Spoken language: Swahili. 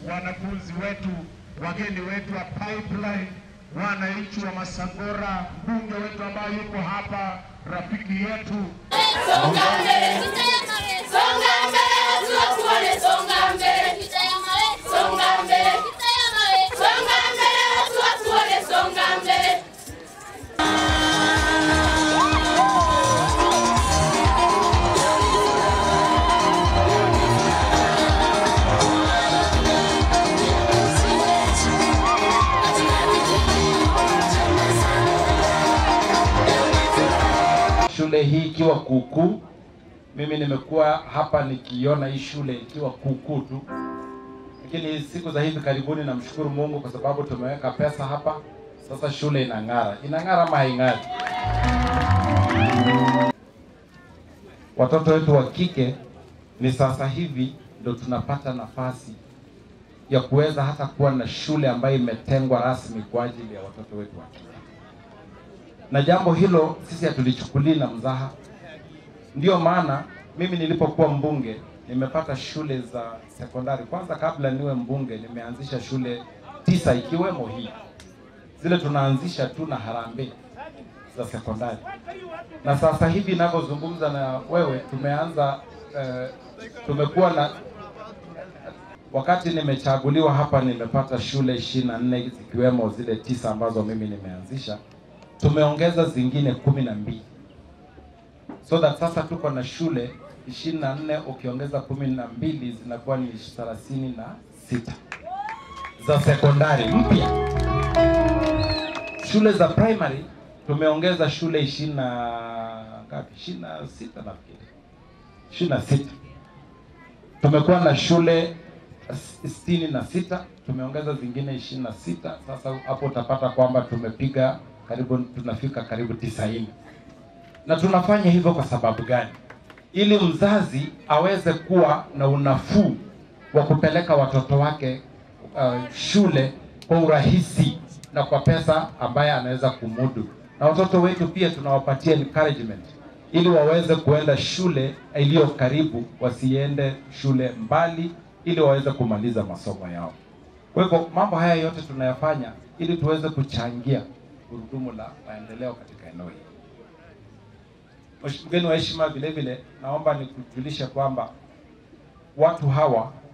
wanafunzi wetu, wageni wetu wa Pipeline, wananchi wa Masangora, mbunge wetu ambaye yuko hapa, rafiki yetu Songa mbele, songa mbele, tuwakuone, songa mbele, songa mbele, songa mbele, tuwakuone, songa mbele. shule hii ikiwa kuukuu. Mimi nimekuwa hapa nikiona hii shule ikiwa kuukuu tu, lakini siku za hivi karibuni namshukuru Mungu kwa sababu tumeweka pesa hapa. Sasa shule inang'ara. Inang'ara ama haing'ari? Watoto wetu wa kike ni sasa hivi ndo tunapata nafasi ya kuweza hata kuwa na shule ambayo imetengwa rasmi kwa ajili ya watoto wetu wa kike na jambo hilo sisi hatulichukulii na mzaha. Ndiyo maana mimi nilipokuwa mbunge nimepata shule za sekondari. Kwanza kabla niwe mbunge, nimeanzisha shule tisa ikiwemo hii, zile tunaanzisha tu na harambee za sekondari, na sasa hivi ninavyozungumza na wewe tumeanza eh, tumekuwa na wakati nimechaguliwa hapa nimepata shule ishirini na nne zikiwemo zile tisa ambazo mimi nimeanzisha tumeongeza zingine kumi na mbili so that sasa tuko na shule ishirini na nne ukiongeza kumi na mbili zinakuwa ni thelathini na sita za sekondari mpya. Shule za primary tumeongeza shule ishirini na ngapi? ishirini na sita nafikiri, ishirini na sita tumekuwa na shule sitini na sita tumeongeza zingine ishirini na sita Sasa hapo utapata kwamba tumepiga karibu tunafika karibu tisaini na tunafanya hivyo kwa sababu gani? Ili mzazi aweze kuwa na unafuu wa kupeleka watoto wake uh, shule kwa urahisi na kwa pesa ambaye anaweza kumudu, na watoto wetu pia tunawapatia encouragement ili waweze kuenda shule iliyo karibu, wasiende shule mbali, ili waweze kumaliza masomo yao. Kwa hivyo mambo haya yote tunayafanya ili tuweze kuchangia gurudumu la maendeleo katika eneo hili. Mgeni wa heshima, vile vile naomba nikujulishe kwamba watu hawa